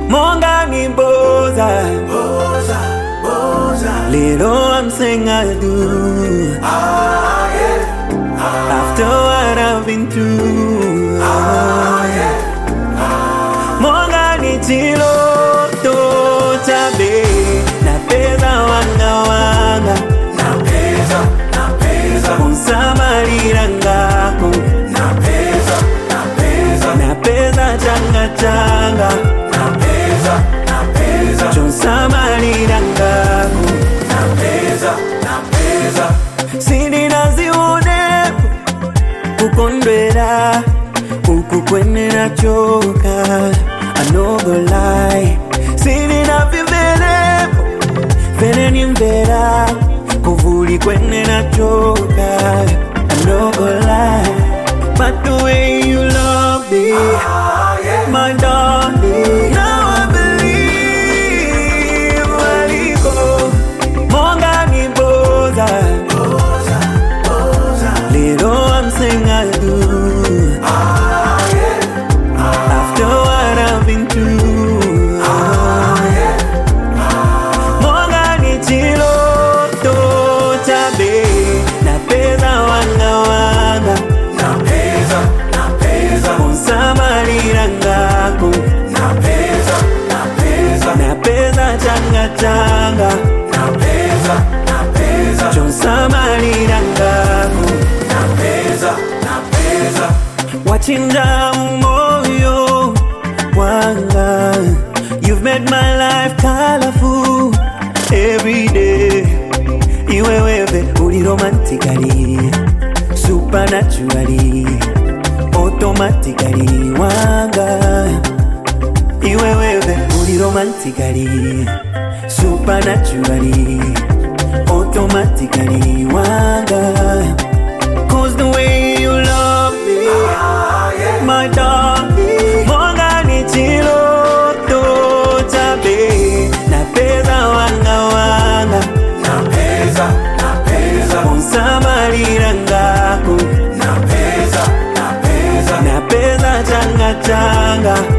monga ni boza Little I'm saying I do After what I've been through Monga ni chiloto chabe Napeza wanga wanga Unsamalira ngako Napeza changa changa Chonsamalira ngako Sindinazione kukondwera uku kwenera choka I no go lie Sindinavimvelepo vele ni mvera kuvuli kwenera choka I no go lie But the way you love me My darling Now I believe waliko Monga ni boza Little I'm saying I do After what I've been through Monga ni chiloto chabe Napeza wanga wanga Unsamalira ngako Napeza changa changa Chonsamalira ngako Wachinja moyo wanga You've made my life colorful every day Iwewewe uli romantically Supernaturally Automatically wanga Iwewewe uli romantically Supernaturally Automatically wanga Cause the way you love me My darling Monga ni chiloto chabe Napeza wanga wanga Unsamalira ngako Napeza changa changa